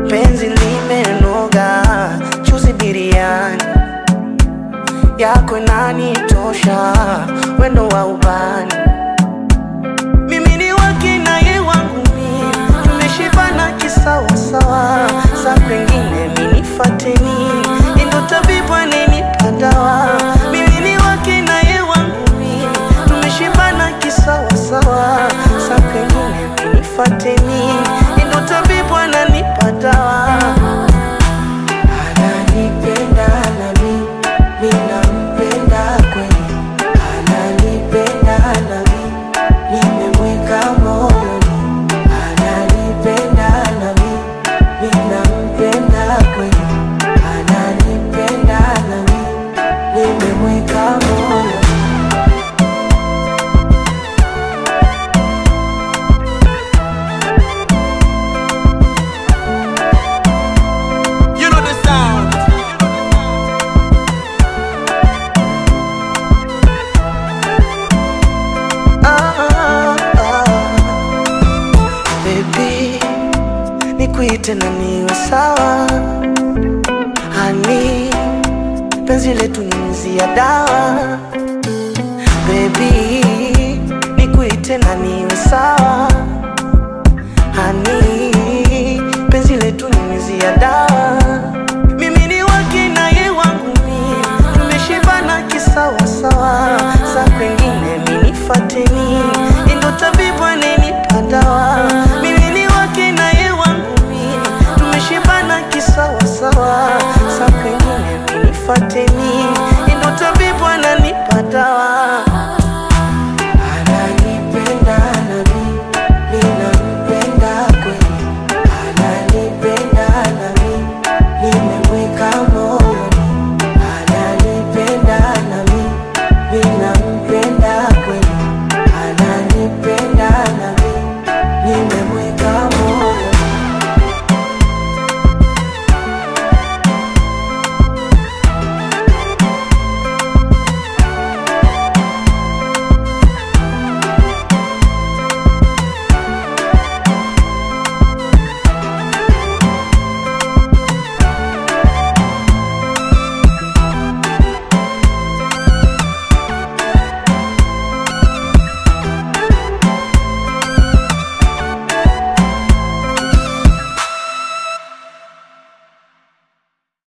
penzi limenoga, chuzi biriani yako inanitosha, wendo wa ubani mimi ni wake na ye wangu mimi, tumeshibana kisawasawa, sa kwengine minifateni, ndo tabibu anenipa dawa. Mimi ni wake na ye wangu mimi, tumeshibana kisawasawa, sa kwengine minifateni, ndo tabibu ananipa dawa. Ananipenda nami, mimi nampenda kweli, ananipenda nami nimemweka moyoni, ananipenda nami, mimi nampenda kweli, ananipenda nami, nimemweka moyoni. You know the sound. Ah, ah. Baby, nikuite na niwe sawa hani penzi letu ni mzi ya dawa Baby, nikuite na niwe sawa hani penzi letu ni mzi ya dawa